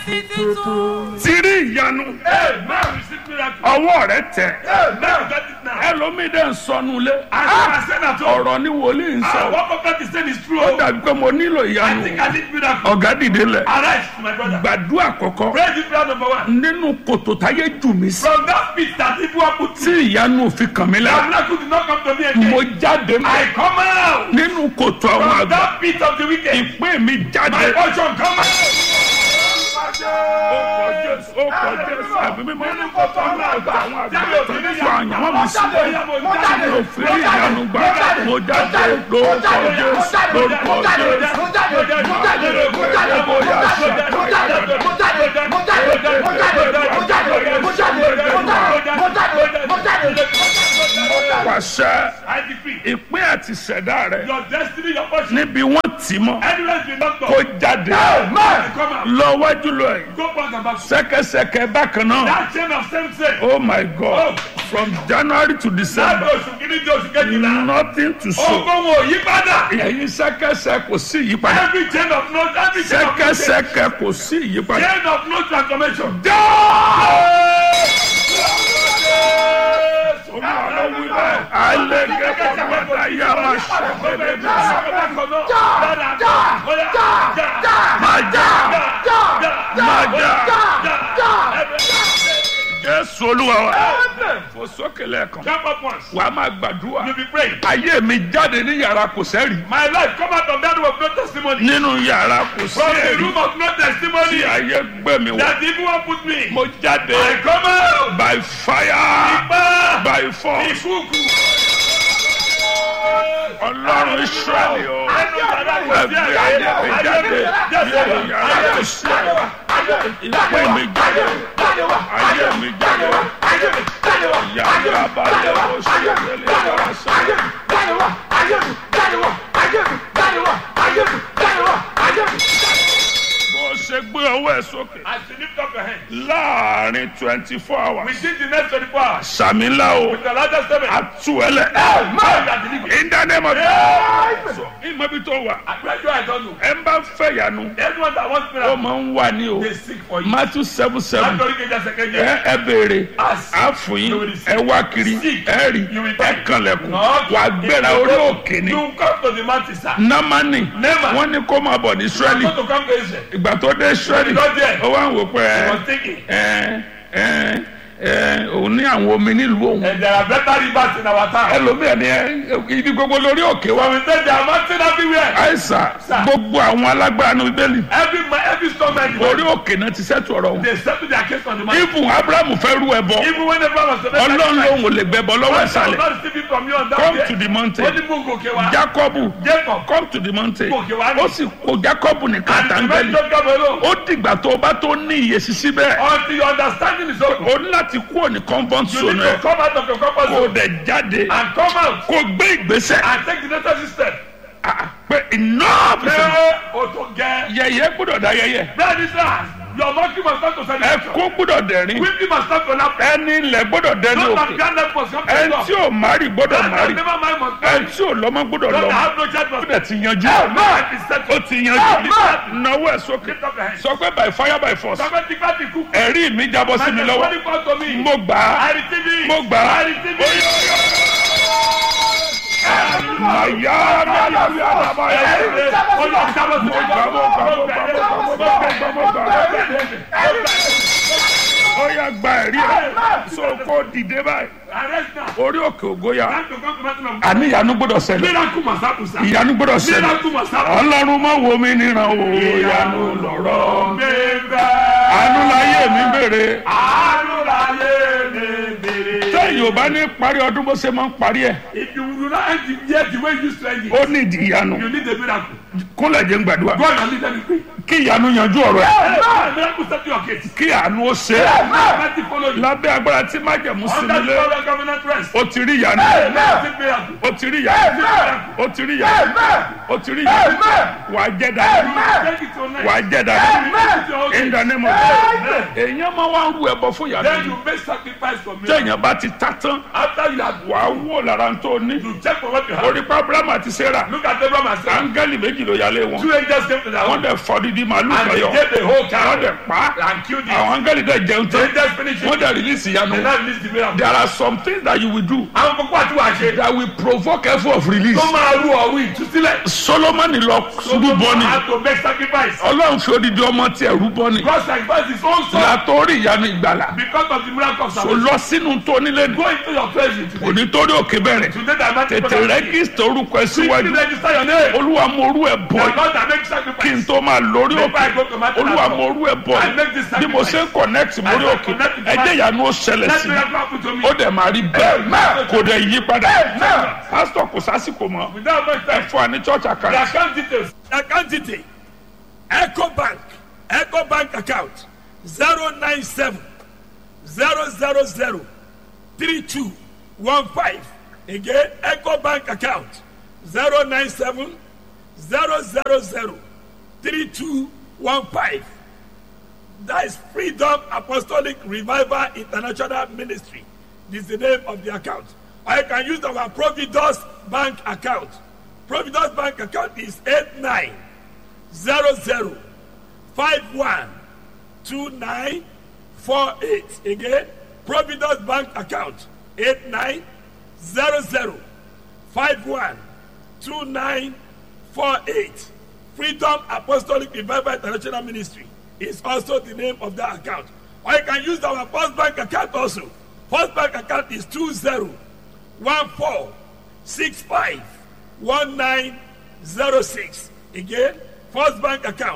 sí títún. ti rí ìyanu Amen. Receive miracle. ọwọ́ rẹ tẹ̀ Amen. Get it now. ẹlòmíì dẹ̀ ń sọnù lé As I said at home, ọ̀rọ̀ ni wòlíì ń ah, sọ what prophet is saying is true. ó dàbí pé mo nílò I ìyanu think I need miracle. ọ̀gá dìde lẹ̀ Arise, my brother. gbàdúrà àkọ́kọ́ Pray this prayer number one. nínú kòtò táyé jù mí sí From that pit that people are put tí ìyanu òfin kàn mí the lára miracle did not come to me mo again. jáde mọ́ I come out nínú kòtò àwọn from àgbà that pit of the wicked. ìpín mi My jáde. portion come out. ó kọ jésù ó kọ jésù ẹ̀mí mímọ́ nínú kòtò àwọn àgbà àwọn àgbà tó ń sọ àyànwó mi sí mi ò fi rí ìyanu gbà mo jáde lórúkọ jésù lórúkọ jésù. pàṣẹ I decree ìpín àti ìṣẹ̀dá rẹ your destiny, your portion, níbi wọ́n tì mọ́ anywhere you not kó go, jáde come out. lọ wájú lọ yìí Go back and back. sẹ́kẹsẹkẹ bákan náà That chain of same sin. oh my god from january to Láti december oṣù kìíní di oṣù kejìlá. nothing to show Ogun wo yí padà. ẹ̀yin sẹ́kẹsẹ kò sí ìyípadà Every chain of no, every chain of no change. sẹ́kẹsẹkẹ kò sí ìyípadà. Chain of no transformation. Jésù olúwa wa fò sókè lẹ́ẹ̀kan Jump up once. wàá máa gbàdúrà You be praying. ayé mi jáde ní yàrá kò sẹ́rì My life come out of that room of no testimony. nínú yàrá kò From the sẹ́rì room of no tí testimony. ayé gbé mi wá That the evil one put me. mo jáde I come out. by fire Ipa. by force Ìkúùkù. ọlọ́run israẹli o Ẹnu yàrá kò sí ẹgbẹ́ ayé mi jáde nínú yàrá kò sẹ́rì ìpín mi jáde ayé mi jáde yàrá balẹ̀ kò sẹ́rì yàrá sẹ́rì. bó ṣe gbé ọwọ́ ẹ̀ sókè As you lift up your hand. láàrin twenty four hours Within the next 24 hours. sàmì ńlá o With the largest seven. àtúwẹ̀lẹ̀ Man that delivered. in the name of Jesus ìmọ̀ bí tó wà Àpẹjọ I don't know. ẹ̀ ń bá fẹ́ yanu Everyone that wants ó miracle. máa ń wà ní o They seek for you. Matthew seven seven Látọ̀rí kejì ẹsẹ̀ kejì. ẹ ẹ béèrè Ask. àfòyín ẹ wá kiri ẹ rí ẹ kànlẹ̀kùn Knock. wà gbéra orí òkè ni You come to the mountain, sir. námánì Naaman. wọ́n ní kó máa bọ̀ ní You Ísírẹ́lì want to come to Israel. ìgbà tó dé Ísírẹ́lì He got there. ó wá ń wò pé He ẹ was thinking. ẹ ẹ ẹ òun ní àwọn omi nílùú òun And there are better rivers in our town. ẹlòmíà ni ẹ ibi gbogbo lórí òkè So wa we say there are mountains everywhere. àìsàn Sir. gbogbo àwọn alágbára ní bíbélì Every ma- every storm and orí òkè náà ti sẹ́tù ọ̀rọ̀ wọn they settle their case on the mountain. ibùn abrahamu fẹ́ rú ẹbọ Even when everyone was to make ọlọ́run lòun ò lè gbẹbọ lọ́wọ́ God will ìsàlẹ̀ not receive it from you on that come day. to the Ó mountain ní mú gòkè wá. jacobu Jacob. come to the mountain Gòkè wá ní. ó sì kó jacobu nìkan And the àtàngẹ́lì man Jacob alone. ó dìgbà tó o bá tó ní ìyèsí síbẹ̀ Until your understanding is open. o ní láti kúrò ní comfort You zone need ẹ to come out of your comfort kó o zone dẹ̀ jáde and come out kó o gbé ìgbésẹ̀ and take the necessary step. Ah, pé enough is enough. Ṣé o tó gẹ? yẹyẹ gbọ́dọ̀ da yẹyẹ Bẹ́ẹ̀ ni sir, your monkey must start to celebration. ẹkún gbọ́dọ̀ dẹ̀rín Weeping must start to laugh. ẹni ilẹ̀ gbọ́dọ̀ dẹni Those that òkè can't let us come to ẹni God. tí ò márì gbọ́dọ̀ Those that márì never mind must ẹni marry. tí ò lọ́mọ gbọ́dọ̀ Those that lọ́mọ have no child must gbọ́dọ̀ ti yanjú Life is settled. ó ti yanjú náwó ẹ̀ sókè Lift up your hands. sọ pé by fire by force Sọ́kẹ́ ti bá ti kú. ẹ̀rí mi jábọ́ sí mi My lọ́wọ́ testimony come to me. mo gbà á I receive it. mo gbà á I receive it. màyà màyà yàrá yàrá ó yà gba ẹ̀rí ẹ̀ so kó dìde báyìí orí òkè ògóyà àní ìyanu gbọ́dọ̀ ṣẹlẹ̀ ìyanu gbọ́dọ̀ ṣẹlẹ̀ ọlọ́run má wo mi níran o ìyanu lọ̀rọ̀ àánú láyé mi béèrè tẹ́yìn ò bá ní parí ọdún bó ṣe máa ń parí ẹ̀ If you do not end the year the way you used to end it, ó ní ìdí ìyanu you need a miracle. kúnlẹ̀ jẹ́ ń gbàdúrà God has lead them kí ìyanu yanjú ọ̀rọ̀ ẹ̀ Amen. Miracle set to your case. kí àánú ó ṣe é Mercy follow you. lábẹ́ agbára tí májẹ̀mú sí Under the nílé power of covenant rest. ó ti rí ìyanu Receive miracle. ó ti rí ìyanu ó ti rí ìyanu ó ti rí ìyanu wàá jẹ́ dáadáa Take it to next. wàá jẹ́ dáadáa Take it to your in the case. name of Jesus èèyàn máa wá ń ru ẹbọ fún ìyanu Then yìí you make sacrifice for me. téèyàn bá ti ta tán After you have wàá wò lára tó ní you check for what you have. orí pa abrahamu àti sarah Look at Abraham and Sarah. áńgẹ́lì méjì ló yálé wọn Two angels came to their wọ́n home dẹ̀ fọ́ dídí màálù and they kọyọ gave the whole wọ́n cow. dẹ̀ pa and killed it. àwọn áńgẹ́lì dẹ̀ jẹun They tán just finished wọ́n it. dẹ̀ release ìyanu They now release the miracle. there are some things that you will do Àwọn kókó àti wàá ṣe. that will provoke effort of release Tó máa rú ọ̀run ìtúsílẹ̀. solomoni lọ rúbọ ni had to make sacrifice. ọlọ́run fi odidi ọmọ tiẹ̀ rúbọ ni God sacrificed his own son látòrí ìyanu ìgbàlà because of the miracle of kò salvation. lọ sínú tó nílé ní Go into your treasury today. òní tó ní òkè bẹ̀rẹ̀ Today that man tètè rẹ́gísítà orúkọ ẹ Quickly síwájú register your name. olúwa mo orú ẹ The bọ̀ Lord that makes kí n sacrifice. tó máa lórí Before I òkè go to my olúwa mo orú ẹ bọ̀ I make this bí mo ṣe ń connect mórí I òkè connect with ẹjẹ́ my- ìyanu ó ṣẹlẹ̀ Let sí me mi have happen to me. ó dẹ̀ máa rí bẹ́ẹ̀ kò dẹ̀ yí padà Amen. pásítọ̀ kò sásìkò mọ́ Without much ẹ time. fún wa ní church The account account details. The account detail. Echo Bank. Echo Bank account. 097 000 3215. Again, Echo Bank account. 097 000 3215. That is Freedom Apostolic Revival International Ministry. This is the name of the account. Or you can use our Providus Bank account. Providus Bank account is 8900512948. Again, Providus Bank account 8900512948. Freedom Apostolic Revival International Ministry is also the name of that account. Or you can use our First Bank account also. First Bank account is 2014651906. Again, First Bank account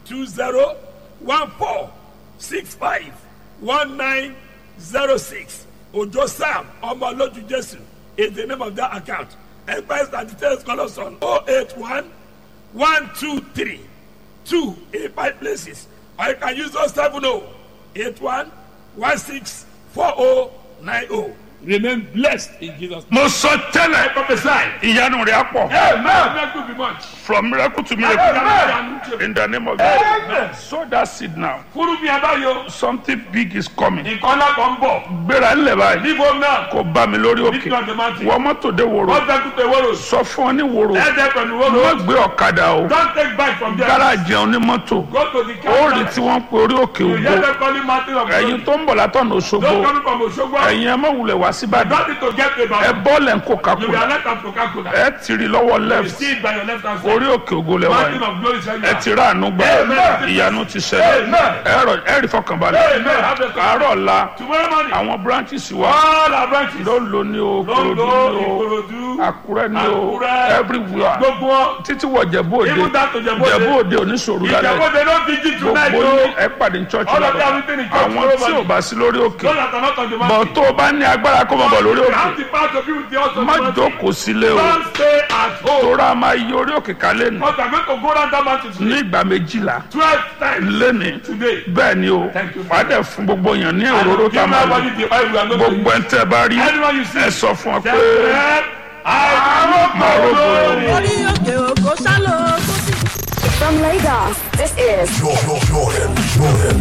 2014651906. Ojo Sam Omoloju Jesu is the name of that account. Empires and details call us on 081 one two three two in five places or you can use those seven oh eight one one six four oh nine oh remain blessed in jesus name. mo sọ tẹ́lẹ̀ prophesy. ìyanu rẹ̀ á pọ̀ amen miracle be much. from miracle to miracle in the name of Jesus sow that seed now kúrú mi abáyọ something big is coming nǹkan náà kan ń bọ̀ gbéra ńlẹ̀ báyìí níbo náà kò bá mi lórí òkè nítorí ọ̀dọ̀ máa ti wọ́n mọ́tò dé wòrò wọ́n fẹ́ kúta ìwọ́rọ̀ sọ fún ọ ní wòrò ẹ̀ẹ́dẹ́ pẹ̀lú má wọ́rọ̀ gbé ọ̀kadà o don't take back from there gáràjì ọ̀hún ní mọ́tò go to the ó rí car tí wọ́n pe orí òkè you ògo hear them calling mountain of ẹ̀yin glory tó ń bọ̀ látọ̀nà òṣogbo don't come from Osogbo ẹ̀yin ẹ má wulẹ̀ wá síbàdàn don't need to get paid ẹ back bọ́ọ̀lù ẹ̀ ń kó you be kakura alert am coca-cola ẹ ti rí lọ́wọ́ you left see it by your left hand side orí òkè ògo lẹ́wọ̀ mountain yìí of glory is ẹ ti rà àánú gbà Amen. ìyanu ti ṣẹlẹ̀ Amen. ẹ rọ- ẹ rí fọkànbalẹ̀ Amen. Have a- àárọ̀ la tomorrow morning àwọn branches wa all our branches ló ń lo ní o korodu Londo ní o Ikorodu àkúrẹ́ ní o Àkúrẹ́, everywhere gbogbo wọn títí wọ jẹ̀bú òde Even down to Jẹ̀bú Òde. jẹ̀bú òde oníṣòro lálẹ́ ìjàpọ̀dé ló fi jí tonight gbogbo o ní ẹ pàdé ní church All of lọ́dọ̀ them within the church àwọn tomorrow tí ò morning. bá sí lórí òkè those that are not on the bọ̀ mountain tó o bá ní agbára kó mọ̀ bọ̀ lórí you òkè have the power to be with the house of má the mountain jókòó sílé o don't stay at home tóra máa yí orí òkè kálẹ̀ nù because we are going to go round that mountain ní today ìgbà méjìlá twelve times lẹ́ni today bẹ́ẹ̀ ni o Thank you, wàá dẹ̀ fún gbogbo èèyàn ní and òróró give tá a máa lò everybody the oil we are going to gbogbo use ẹ̀ ń tẹ́ bá rí anyone you see ẹ sọ fún ọ pé say bread máa rógbò orí òkè òkò sálọ tó sì. From Lagos, this is Jordan, Jordan, Jordan.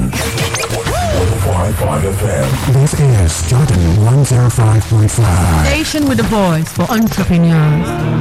105.5 FM. This is Jordan 105.5. Station with a voice for entrepreneurs.